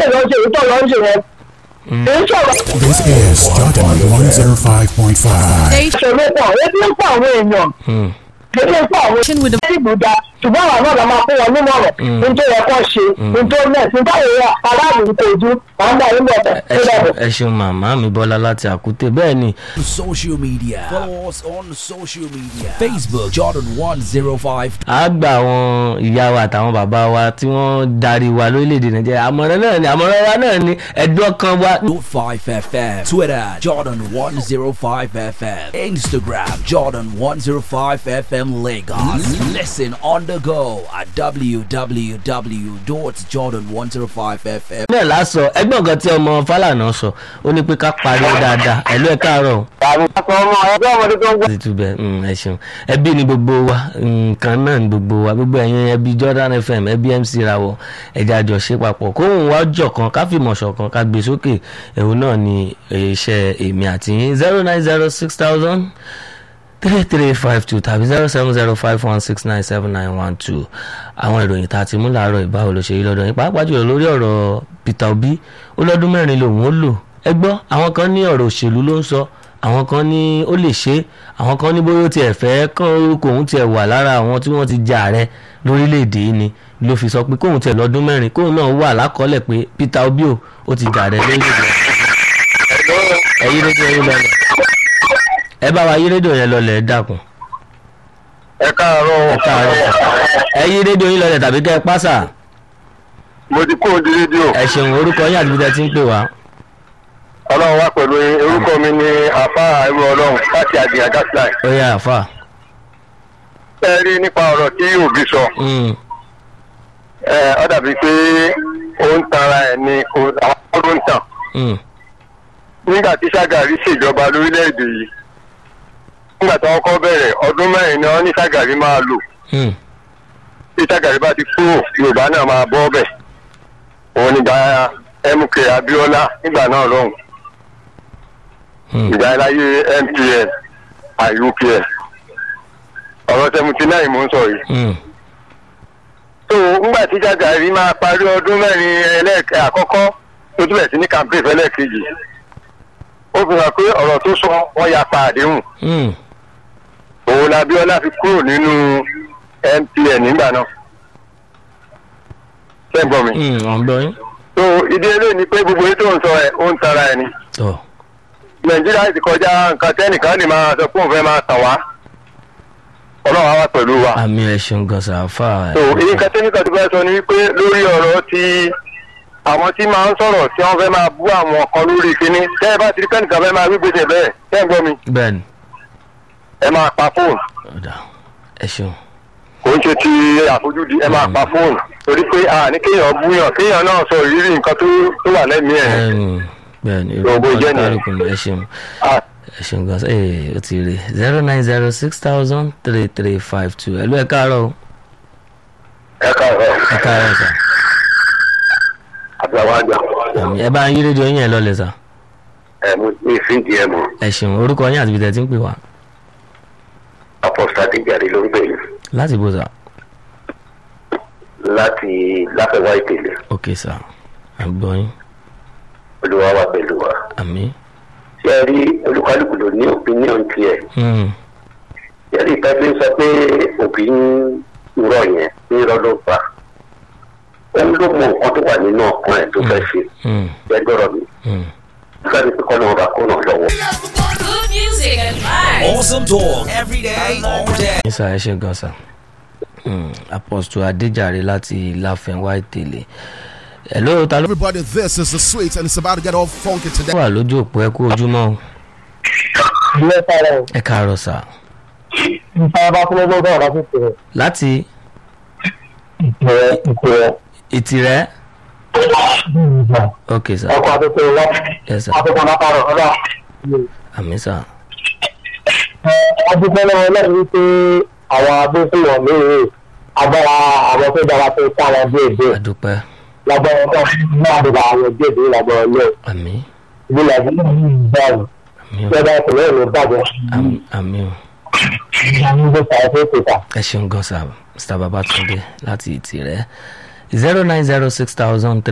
lè lọ ṣe èyí tó lọ ń ṣe yẹn èyí sọ̀rọ̀ This is Jordan 105.5. ìṣòro pọ̀ ebi ń pọ̀ àwọn èèyàn Hmm. ebi ń pọ̀ àwọn èèyàn tí ìbò da ṣùgbọ́n àwọn náà la máa fún wọn nímọ̀ràn ní tó yẹ kó ṣe ní tó mẹ̀ ní báwo yẹ aráàlú kò ju àwọn náà ń bọ̀ ẹ ṣeun ẹ ṣeun màmá mi bọ́lá láti àkútè bẹ́ẹ̀ ni social media. Follow us on social media. Facebook Jordan 105. a gba àwọn ìyá wa àtàwọn bàbá wa tí wọ́n darí wa lórílẹ̀‐èdè nàìjíríà àmọ̀ràn náà ni àmọ̀ràn wa náà ni ẹ̀dùn ọkàn wa 5 FM. Twitter Jordan 105 FM. Instagram Jordan 105 FM Lagos. Listen on the go at www.jordan105fm. bẹ́ẹ̀ lásọ ẹgbọ́n kan tí ọmọ fálànà sọ ó ní pé ká pariwo dáadáa ẹ̀lú ẹ̀ káàárọ̀ o. àrùn àtọ̀ ọmọ ẹgbẹ́ ọmọdé tó ń gbọ́. ti tu bẹ mm, ẹ ṣeun ẹbí ni gbogbo wa nǹkan náà ni gbogbo wa gbogbo ẹ̀yin ẹbí Jordan FM ẹbí MC rawọ ẹja jọ ṣe papọ̀ kóhùn wá jọ kan ká fìmọ̀ ṣọ̀kan ká gbé sókè ẹ̀hún náà ni iṣẹ́ èmi àti yín zero nine zero six thousand three three five two tàbí zero seven zero five one six nine seven nine one two àwọn ìròyìn tá a ti mú làárọ̀ ìbáwò ló ṣe yí lọ́dọ̀ yín pàápàá jùlọ lórí ọ̀rọ̀ Peter Obi ó lọ́dún mẹ́rin lòun ó lò ẹ gbọ́ àwọn kan ní ọ̀rọ̀ òṣèlú ló ń sọ àwọn kan ní ó lè ṣe àwọn kan ní bóyá ó tiẹ̀ fẹ́ kán orúkọ òun tiẹ̀ wà lára àwọn tí wọ́n ti jà ààrẹ lórílẹ̀‐èdè yìí ni ló fi sọ pé kóun tiẹ̀ lọ́dún mẹ́rin kóun náà wà lákọọ́lẹ̀ pé Peter Obi o ó ti jà ààrẹ lórílẹ̀‐èdè ẹ̀yí rédíò yín lọlẹ̀ ẹ bá wa yí rédíò yẹn lọlẹ̀ ẹ dákun ẹ káàárọ̀ ẹ káàárọ̀ ẹ yí rédíò yín lọlẹ̀ tàbí kẹ́ ẹ pásà mo ti kó di rédíò ẹ ṣeun orúkọ yín àti bí tẹ́ ti ń pè wá. ọlọ́run wá pẹ̀lú yín orúkọ mi ni àfa ẹrú ọlọ́run láti àdìyàn gasline ó yá àfà. ẹ rí nípa ọ̀rọ̀ tí òbí sọ Mm, ẹ ọ dàbí pé ó ń tanra ẹ̀ ní kò- àwọn ló ń tàn mm, nígbà tí Ṣàgàrí ṣèjọba lórílẹ̀‐èdè yìí nígbà tí wọ́n kọ́ bẹ̀rẹ̀ ọdún mẹ́rin ni wọ́n ní Ṣàgàrí máa lò mm, tí Ṣàgàrí bá ti kúrò Yorùbá náà máa bọ́ bẹ̀ òun nígbà MK Abiola nígbà náà lọ́hùn mm. ìgbà láyé MPN IUPN ọ̀rọ̀ seventy nine mò ń sọ yìí. Mm, tó ńgbà tí Ṣàgàrí máa parí ọdún mẹ́rin ẹlẹ́ẹ̀kẹ́ àkọ́kọ́ tó tún bẹ̀ sí ní campaign ẹlẹ́ẹ̀kejì ó fi hàn pé ọ̀rọ̀ tó sọ wọ́n ya pa àdéhùn mm. òun la Abíọ́lá fi kúrò nínú MPN nígbà náà ṣẹ́gbọ́n mi. Mm, ọ̀gbọ́n yín. tó ìdí eléyìí ni pé gbogbo ètò ń sọ ẹ̀ ó ń tara ẹ̀ ni tọ́ Nàìjíríà ti kọjá nǹkan tẹ́nìkan lè máa sọ pé òun fẹ́ máa tàn wá Ọlọ́run á wà pẹ̀lú wa. àmì ẹ̀ ṣeun gan sàáfà. so èyí kan tẹ́nìkan tó fẹ́ sọ ni wípé lórí ọ̀rọ̀ ti àwọn tí máa ń sọ̀rọ̀ tí wọ́n fẹ́ máa bú àwọn kan lórí kínní tẹ́ ẹ bá ti rí kẹ́nìkan fẹ́ máa gbégbèsè bẹ́ẹ̀ tẹ́ ẹ gbọ́ mi bẹ́ẹ̀ni ẹ máa pa fóònù ọ̀dà ẹ ṣeun. kò ń ṣe ti àfojúdi ẹ máa pa fóònù torí pé a ní kéèyàn búyàn kéèyàn náà sọ ìrírí nǹkan tó tó wà lẹ́mìí ẹ̀ Ẹ̀m, bẹ́ẹ̀ni Gbogbo orúkọ jẹ́ nìyẹn. kálukú ni ẹ ṣeun Ah, ẹ ṣeun gan ẹ ó ti rí zero nine zero six thousand three three five two ẹ̀lú ẹ̀ káàárọ̀ o ẹ káàárọ̀ ẹ̀ káàárọ̀ sà àbúrò àjà àmì ẹ bá ń yí rédíò yín ẹ̀ lọ́lẹ̀ sà ẹ mo ní ìfíǹdì ẹ mọ ẹ ṣeun orúkọ yín àti bí tẹ́ ti ń pè wá apọ́sítà ti jáde ló ń pè mí láti bó sà láti láfẹ̀wá ìpele ok sà àgbọ̀ yín olúwa wà pẹ̀lú wa àmì. ṣé ẹ rí olúkálùkù ló ní opinion tiẹ̀ Mm, yẹ́nì ìtọ́jú sọ pé òbí ń rọ yẹn ní irọ́ ló fà òun ló mọ nǹkan tó wà nínú ọkàn ẹ̀ tó fẹ́ ṣe mm, gbẹgbọ́rọ̀ mi mm. sáré pé kọ́ lọ́wọ́ bá kó náà lọ́wọ́. Good music and vibes. Awesome talk every day, all day. ní sà ẹ ṣe gan sà Mm, apostle adéjàre láti láfẹnwá ìtẹ̀lé ẹ̀ ló ta ló Everybody, this is the sweet, and it's about to get all funky today. wà lójú òpó ẹ kú ojúmọ́ o ilé sára ẹ̀ ẹ káàárọ̀ sà nípa bá fún lọ́gbọ́n bá wà lásìkò rẹ̀ láti ìpìlẹ̀ ìpìlẹ̀ ìtìrẹ́ ok sà ọkọ̀ àtúntò wọn yes sà àtúntò látàrọ̀ ọ̀dà. àmì sà adúpẹ́ lọ́wọ́ lẹ́yìn wípé àwọn agbésùnmọ̀ mí-ín agbára àwọn tó dára tó ká wọn díẹ̀ díẹ̀ àdúpẹ́ lágbára náà náà dìbò àwọn díẹ̀ díẹ̀ lágbára ilé àmì ìlú nàìjíríà ní ìbáàrù àmì o lọ́dọ̀ ìpínlẹ̀ ìlú bàjẹ́ àmì- àmì o ìgbà ní gbèsè àti ìpèsè. ẹ ṣeun gan sà mr babatunde láti ìtìrẹ́ zero nine zero six thousand